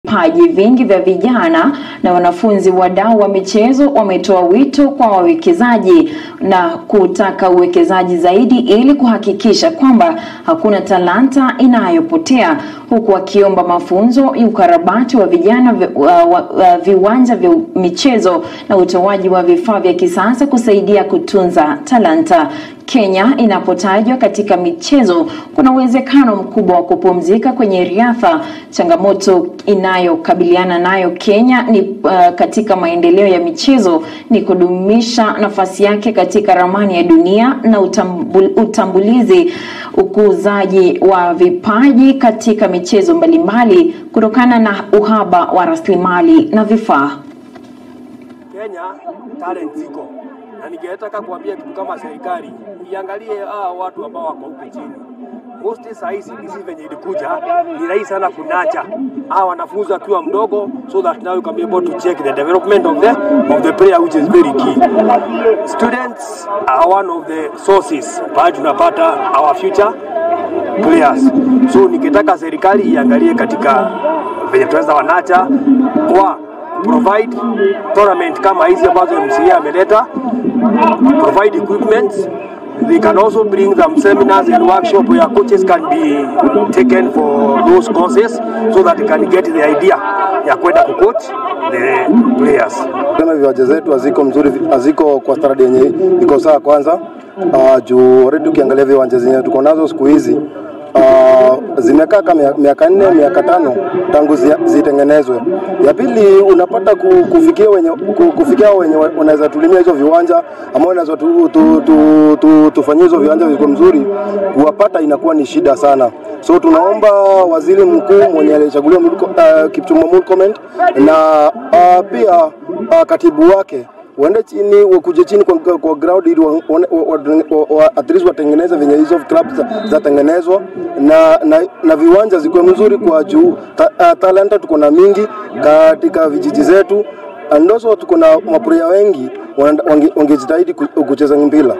vipaji vingi vya vijana na wanafunzi wadau wa michezo wametoa wito kwa wawekezaji na kutaka uwekezaji zaidi ili kuhakikisha kwamba hakuna talanta inayopotea huku wakiomba mafunzo ya ukarabati wa vijana vi- wa- wa- wa- viwanja vya michezo na utoaji wa vifaa vya kisasa kusaidia kutunza talanta. Kenya inapotajwa katika michezo, kuna uwezekano mkubwa wa kupumzika kwenye riadha. Changamoto inayokabiliana nayo Kenya ni uh, katika maendeleo ya michezo ni kudumisha nafasi yake katika ramani ya dunia na utambul, utambulizi ukuzaji wa vipaji katika michezo mbalimbali kutokana na uhaba wa rasilimali na vifaa. Kenya talent ziko, na ningetaka kuambia kitu kama serikali iangalie hawa watu ambao wako huku chini. Most saa hizi CBC venye ilikuja ni rahisi sana kunacha hawa wanafunzi akiwa mdogo, so that now you can be able to check the development of the of the player which is very key. Students are one of the sources pale tunapata our future players. So ningetaka serikali iangalie katika venye tunaweza wanacha kwa provide tournament kama hizi ambazo MCA ameleta, provide equipment. They can also bring them seminars and workshop where coaches can be taken for those courses so that they can get the idea ya kwenda kucoach the players. Kama viwanja zetu haziko mzuri, haziko kwa standard yenye iko sawa kwanza. Uh, juu already ukiangalia viwanja zenye tuko nazo siku hizi uh, zimekaa kama mia- miaka nne miaka tano tangu zi, zitengenezwe. Ya pili unapata ku, kufikia wenye ku, kufikia wenye wa- wanaweza tulimia hizo viwanja ambao wanaweza tu, tu, tu, tu, tufanyie hizo viwanja viko mzuri, kuwapata inakuwa ni shida sana. So tunaomba waziri mkuu mwenye alichaguliwa Murko- uh, Kipchumba Murkomen na uh, pia uh, katibu wake waende chini wakuje chini kwa, kwa ground ili wa, wa, wa, wa, wa, at least watengeneze venye hizo clubs za- zatengenezwa na, na, na viwanja zikuwe mzuri kwa juu ta, uh, talanta tuko na mingi katika vijiji zetu and also tuko na mapuria wengi wana- wange- wangejitahidi ku- kucheza mpira.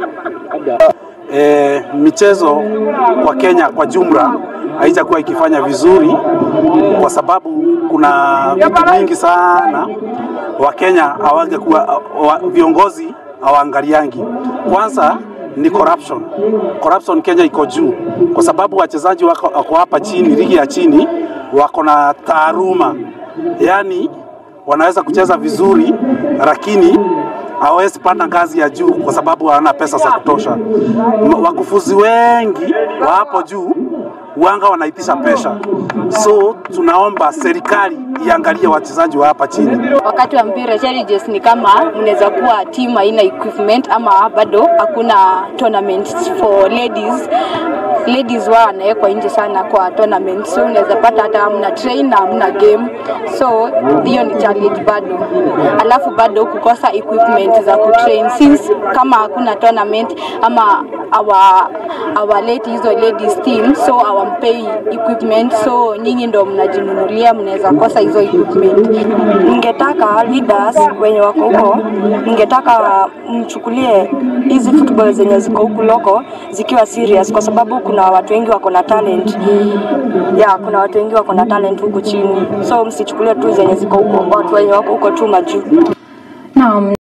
e, michezo kwa Kenya kwa jumla haijakuwa ikifanya vizuri kwa sababu kuna vitu vingi sana Wakenya hawangekuwa wa, viongozi hawaangaliangi. Kwanza ni corruption. Corruption Kenya iko juu kwa sababu wachezaji wako, wako hapa chini, ligi ya chini wako na taaruma, yaani wanaweza kucheza vizuri lakini hawawezi panda ngazi ya juu kwa sababu hawana pesa za kutosha. M- Wakufuzi wengi wa hapo juu wanga wanaitisha pesa, so tunaomba serikali iangalie wachezaji wa hapa chini. wakati wa mpira challenges ni kama mnaweza kuwa team haina equipment ama bado hakuna tournament for ladies ladies wa wanawekwa nje sana kwa tournament so unaweza pata hata hamna train na hamna game so hiyo ni challenge bado alafu bado kukosa equipment za kutrain since kama hakuna tournament ama awa awaleti hizo ladies team so awampei equipment so nyinyi ndo mnajinunulia mnaweza kosa hizo equipment ningetaka leaders wenye wako huko, ningetaka mchukulie hizi football zenye ziko huku loko zikiwa serious, kwa sababu kuna watu wengi wako na talent ya kuna watu wengi wako na talent huku chini, so msichukulie tu zenye ziko huko, watu wenye wako huko tu majuu. Naam.